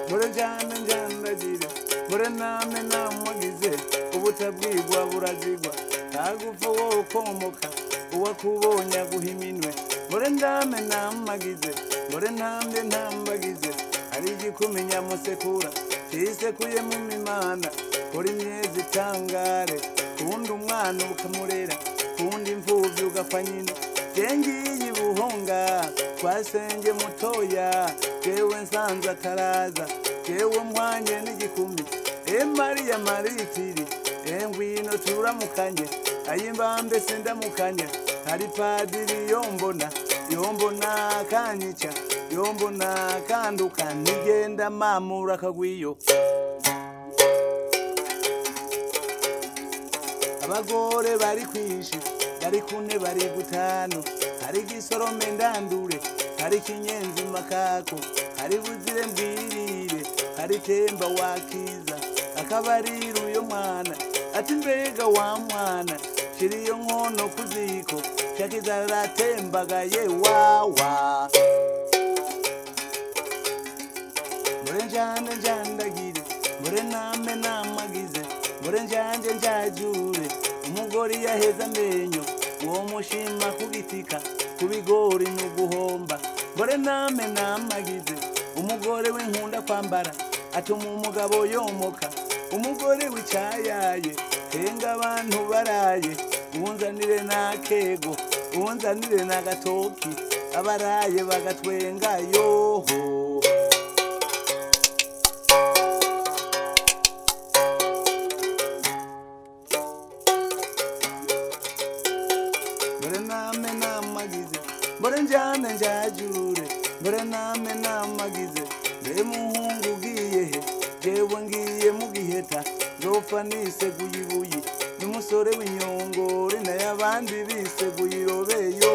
murajyana njyandagira murename namugize ubutabwigwa burazigwa ntagupfa wowe ukomoka uwakubonye aguha iminwe murendame namagize murentambwe ntambagize hari igikumenya musekura kisekuyemo imimana kora imyezi itangare kuwundi umwana ukamurera kuwundi imfubyi ugapfa nyine jengiye buhonga twasenge mutoya jewe nsanze ataraza jewe mwanye n'igikumi e mariya maritiri e ngwino turamukanye ayimbambe sindamukanya hari padiri yombona yombona kanyica yombona kanduka nigenda mamura kagwiyo abagore bari kwinshi bari kune bari gutanu hari gisorome ndandure hari kinyenzi makako hari buzire mbwirire hari temba wakiza akabarira uyo mwana ati mbega wa mwana shiriyo nkono ku ziko shakiza aratembagaye wawa mure njyane njyandagire mure name namagize mure njyanje njyajure umugore iyo aheze amenyo uwo mushima kugitika ku bigori ni uguhomba mure name namagize umugore w'inkunda kwambara atuma umugabo yomoka umugore w'icyayaye henga abantu baraye unzanire n'akego unzanire n'agatoki abaraye bagatwenga yoho mbere name namagize mbere njyane njyajure mbere name namagize mbere muhungu ugiye he jewe ngiye mu giheta nzopfa niseguye ibuye n'umusore w'inyongore nayo abandi biseguye irobeyo